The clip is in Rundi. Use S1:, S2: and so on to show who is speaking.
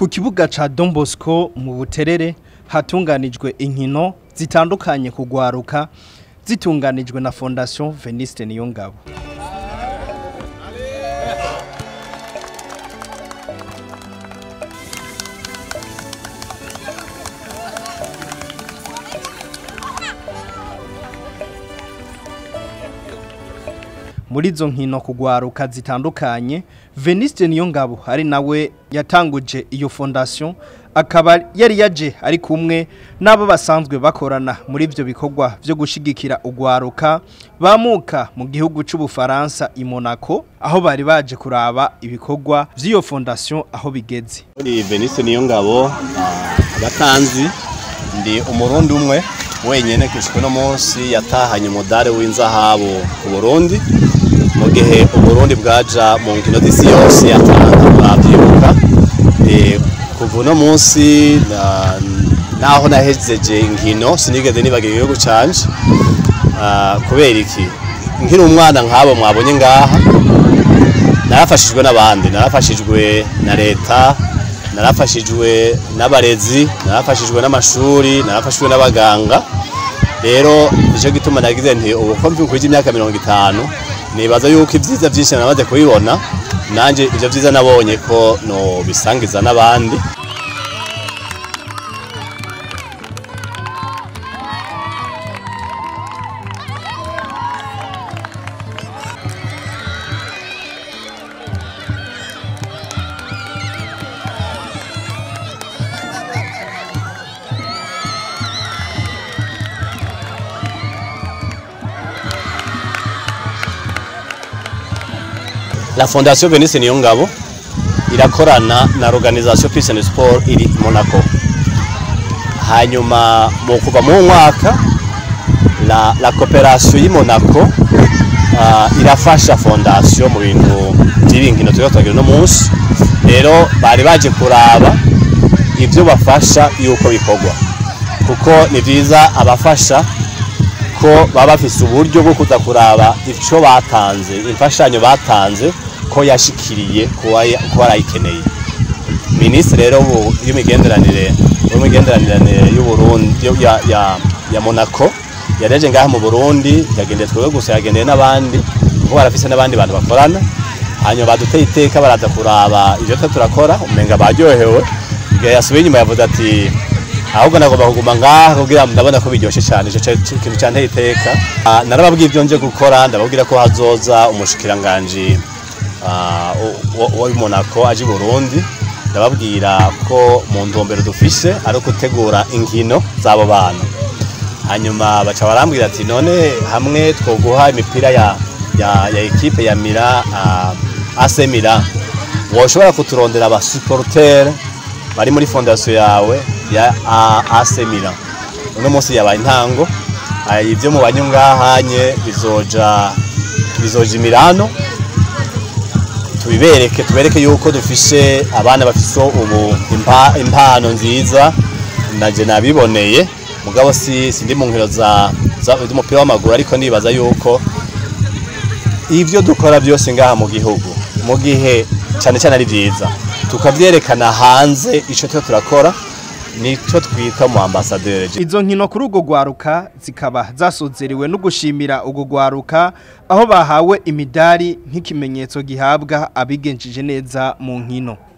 S1: ku kibuga ca Don Bosco mu Buterere hatunganijwe inkino zitandukanye kugwaruka zitunganijwe na Fondation Veniste Niyongabo muri izo nkino kugwaruka zitandukanye Veniste Niyongabo ari nawe yatanguje iyo fondation akaba yari yaje ari kumwe n'abo basanzwe bakorana muri ivyo bikorwa vyo gushigikira ugwaruka bamuka mu gihugu c'ubufaransa i Monaco aho bari baje kuraba ibikorwa vy'iyo fondation aho bigeze
S2: Ni Veniste Niyongabo abatanzi ndi umurundi umwe wenyene kishwe no munsi yatahanye umudare w'inzahabu ku Burundi mu gihe uburundi bwaja mu nkino z'isi yose yatanga murabyibuka Eh, kuva uno munsi na- naho nahejeje inkino sinigeze nibagira igihugu canje Ah, kubera iki nkiri umwana nk'abo mwabonye ngaha narafashijwe n'abandi narafashijwe na leta narafashijwe n'abarezi narafashijwe n'amashuri narafashijwe n'abaganga rero nicyo gituma nagize nti ubu ko mvyukwije imyaka mirongo itanu nibaza yuko ibyiza byinshi namaze kubibona nanjye ibyo byiza nabonye ko no bisangiza n'abandi La Fondation Venise Niyongabo irakorana na Organisation Peace and Sport iri i Monaco. Hanyuma mu kuva mu mwaka la, la coopération y'i Monaco uh, irafasha fondation mu bintu by'ibinkino turi twagira no munsi. Rero bari baje kuraba ivyo bafasha yuko bikorwa. Kuko ni vyiza abafasha ko baba bafise uburyo bwo kuza kuraba icyo batanze imfashanyo batanze ko yashikiriye kuba yarayikeneye minisitiri rero y'imigenderanire y'imigenderanire y'uburundi ya, ya, ya monaco yareje ngaha mu burundi yagendeye twebwe gusa yagendeye n'abandi kuko barafise n'abandi bantu bakorana hanyuma baduteye iteka baraza kuraba ivyo twe turakora umenga baryohewe igihe yasubiye inyuma yavuze ati ahubwo nagomba kuguma ngaha kugira ndabona ko biryoshe cyane ico kintu cyanteye iteka Ah, narababwiye ibyo nje gukora ndababwira ko hazoza umushikiranganje wa Monaco aje i Burundi ndababwira ko mu ntumbero dufise ari gutegura inkino z'abo bana hanyuma baca barambwira ati none hamwe twoguha imipira ya ya, ya ekipe ya Mira uh, AC Milan woshobora kuturondera aba supporter bari muri fondation yawe ya A- AC Milan uno munsi yabaye intango Ah, ivyo mu banyungahanye bizoja bizoja Milano tubibereke tubereke yuko dufise abana bafise ubu impa, impano nziza naje nabiboneye mugabo si sindi mu nkino za za- z'umupira w'amaguru ariko nibaza yuko ivyo dukora byose ngaha mu gihugu mu gihe cyane cyane ari byiza tukavyerekana hanze ico twe turakora nico twita mu ambassadeur
S1: Izo nkino kuri ugo gwaruka zikaba zasozerewe no gushimira ugo gwaruka aho bahawe imidari nk'ikimenyetso gihabwa abigenjeje neza mu nkino.